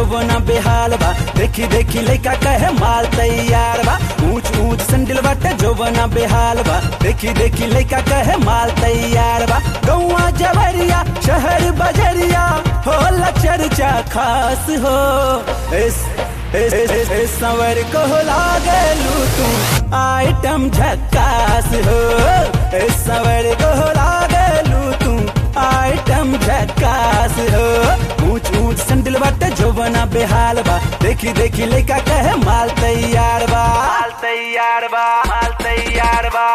जोबना बेहाल बा देखी देखी लइका कहे माल तैयार बा ऊंच ऊंच संडिल बाटे जोबना बेहाल बा देखी देखी लइका कहे माल तैयार बा गौवा जवरिया शहर बजरिया होला चर्चा खास हो इस इस इस इस संवर को लागलू तू आइटम झक्कास हो इस संवर को लागलू तू आइटम झक्कास हो ऊंच ऊंच संडिल बाटे जोबना बेहाल बा देखी देखी लइका कहे माल तैयार बा माल तैयार बा माल तैयार बा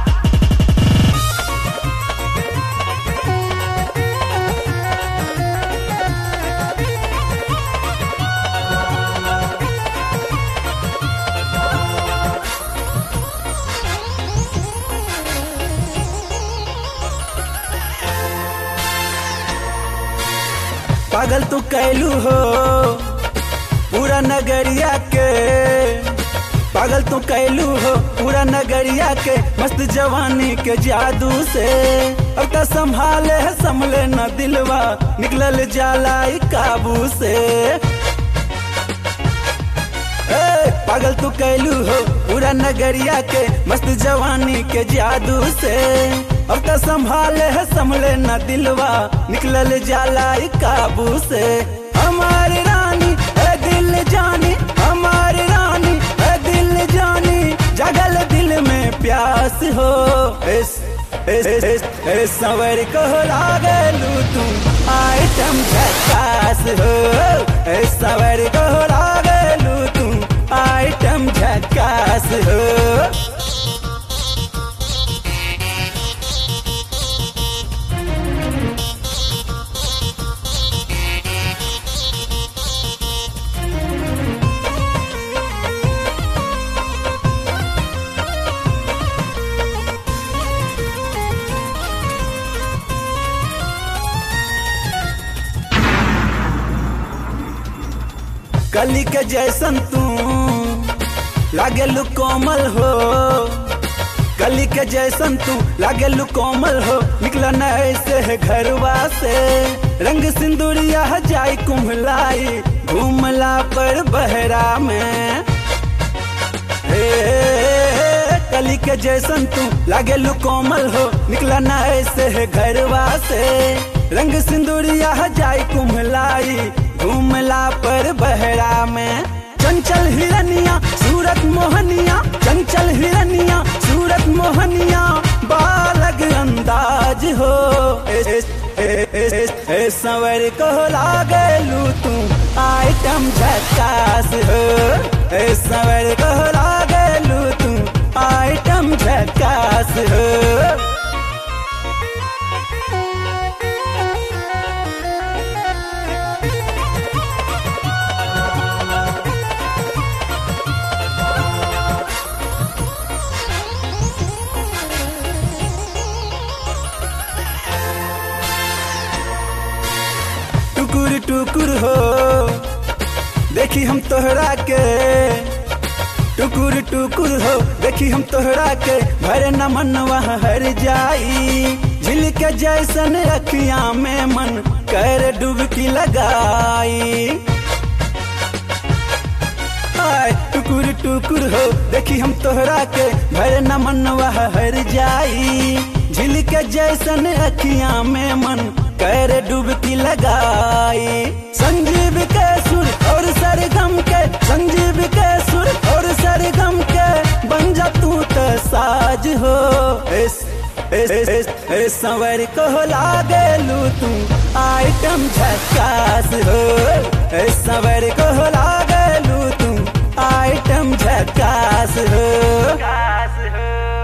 पागल तू कैलू हो पूरा नगरिया के पागल तू कैलू हो पूरा नगरिया के मस्त जवानी के जादू से अब तो संभाले है संभले न दिलवा निकलल जाला ई काबू से ए, पागल तू कैलू हो पूरा नगरिया के मस्त जवानी के जादू से अब तो संभाले है संभले न दिलवा निकलल जाला ई काबू से हमारी रानी है दिल जानी हमारी रानी है दिल जानी जगल दिल में प्यास हो इस इस इस इस, इस संवर को लागलू तू आइटम झकास हो इस संवर को लागलू तू आइटम झकास हो कली के जैसन तू लागेलू कोमल हो कली के जैसन तू लागेलू कोमल हो निकला न ऐसे है घरवा से रंग सिंदूरिया जाई कुम्हलाई घूमला पर बहरा में हे कली के जैसन तू लागेलू कोमल हो निकला न ऐसे है घरवा से रंग सिंदूरिया जाई कुम्हलाई घूमला पर बहरा में चंचल हिरनिया सूरत मोहनिया चंचल हिरनिया सूरत मोहनिया बालग अंदाज हो इस इस इस इस इस संवर को लागलू तू आइटम झकास हो इस संवर को लागलू तू आइटम झकास हो टुकुर टुकुर हो देखी हम तोहरा के टुकुर टुकुर हो देखी हम तोहरा के भरे न मन वहाँ हर जाई झिल के जैसन अखिया में मन कर डुबकी लगाई आय टुकुर टुकुर हो देखी हम तोहरा के भरे न मन वहाँ हर जाई झिल के जैसन अखिया में मन कर डुबकी लगाई संजीव के सुर और सरगम के संजीव के सुर और सरगम के बन जा तू तो साज हो इस इस इस इस, इस संवर को लागलू तू आइटम झकास हो इस संवर को लागलू तू आइटम झकास हो